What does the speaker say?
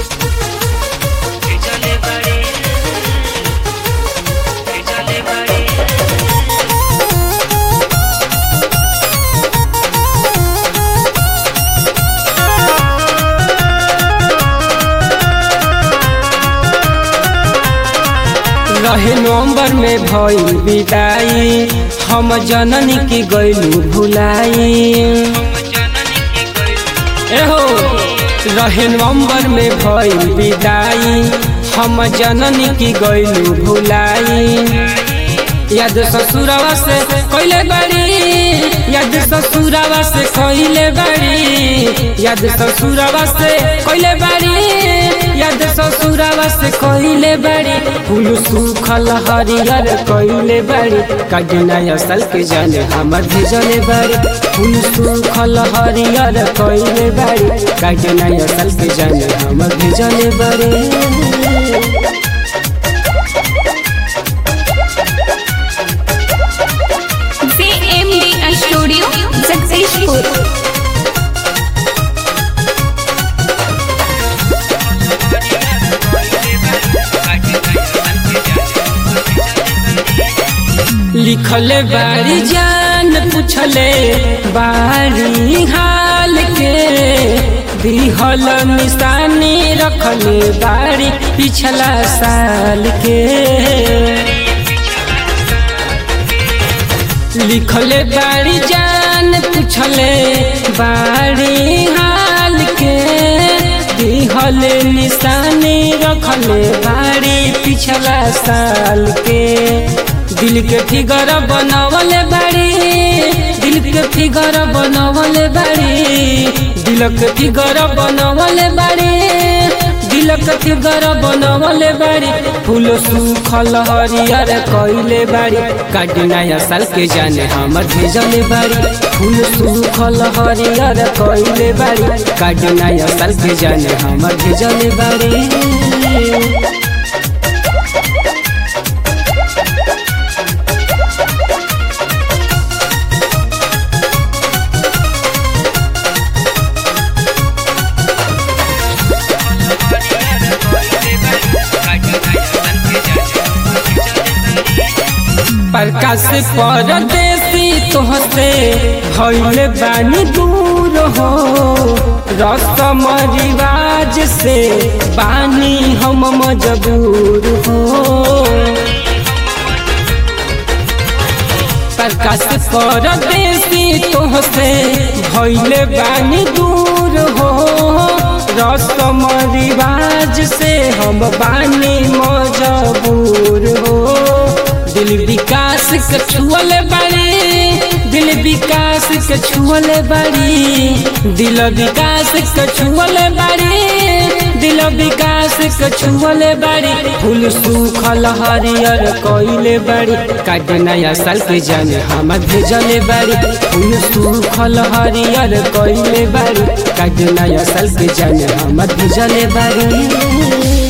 भेजले बाड़ी भेजले बाड़ी रहे नवंबर में भइल विदाई हम जननी की गइलू भुलाई हम जननी की गइल एहो रहे नवंबर में भइल विदाई हम जननी की गइलू भुलाई याद ससुरवा से कइले बाड़ी याद ससुरवा से कइले बाड़ी याद ससुरवा से कइले बाड़ी याद ससुरवा से कइले बाड़ी फूल सुखल हरियर कइले बाड़ी काजना असल के जाने हमर भेजले बाड़ी फूल सुखल हरियर कइले बाड़ी काजना असल के जाने हमर भेजले बाड़ी CMDI Studio, Successful. लिखले बारी जान पूछले बारी हाल के दिहल निशानी रखले बारी पिछला साल के लिखले बारी जान पूछले बारी हाल के दिहल निशानी रखले बारी पिछला साल के दिल के फिगर बनवले बाड़ी दिल के फिगर बनवले बाड़ी दिल के फिगर बनवले बाड़ी दिल के फिगर बनवले बाड़ी फूल सुखल हरियर कइले बाड़ी काटना साल के जाने हमर भेजले बाड़ी फूल सुखल हरियर कइले बाड़ी काटना साल के जाने हमर भेजले बाड़ी प्रकाश परदेसी तोहसे भइल बानी दूर हो रसम रिवाज से बानी हम मजबूर हो प्रकाश परदेसी तोहसे भइल बानी दूर हो रसम रिवाज से हम बानी मजबूर हो दिल विकास के छुअल बाड़ी दिल विकास के छुअल बाड़ी दिल विकास के छुअल बाड़ी दिल विकास के छुअल बाड़ी फूल सुखल हरियर कइले बाड़ी काट नया साल के जाने हम भेजले बाड़ी फूल सुखल हरियर कइले बाड़ी काट नया साल के जाने हम भेजले बाड़ी